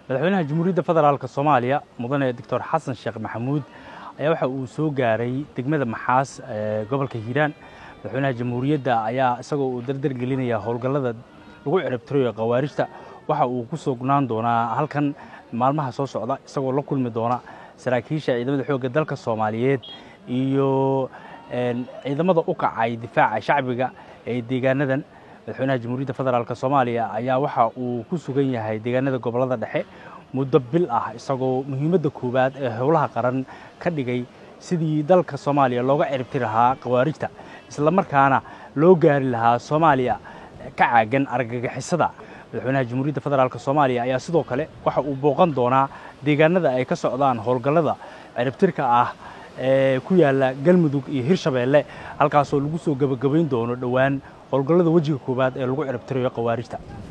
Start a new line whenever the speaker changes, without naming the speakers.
madaxweynaha jamhuuriyadda federaalk soomaaliya mudane doctor xasan sheekh maxamuud ayaa waxa uu soo gaaray degmada maxaas ee gobolka hiiraan madaxweynaha jamhuuriyadda ayaa isagoo uu dardar gelinaya howlgallada lagu ciribtirayo khawaarijta waxa uu ku sugnaan doonaa halkan maalmaha soo socda isagoo la kulmi doona saraakiisha ciidamada xoogga dalka soomaaliyeed iyo ciidamada u kacay difaaca shacbiga ee deegaanadan madaxweynaha jamhuuriyadda federaalk soomaaliya ayaa waxa uu ku sugan yahay deegaanada gobollada dhexe muddo bil ah isagoo muhiimadda koowaad ee howlaha qaran ka dhigay sidii dalka soomaaliya looga ciribtiri lahaa khawaarijta isla markaana loo gaari lahaa soomaaliya ka caagan argagixisada madaxweynaha jamhuuriyadda federaalk soomaaliya ayaa sidoo kale waxa uu booqan doonaa deegaanada ay ka socdaan howlgallada ciribtirka ah ee ku yaalla galmudug iyo hirshabeelle halkaasoo lagu soo gebagabayn doono dhowaan howlgallada wejiga koowaad ee lagu ciribtirayo khawaarijta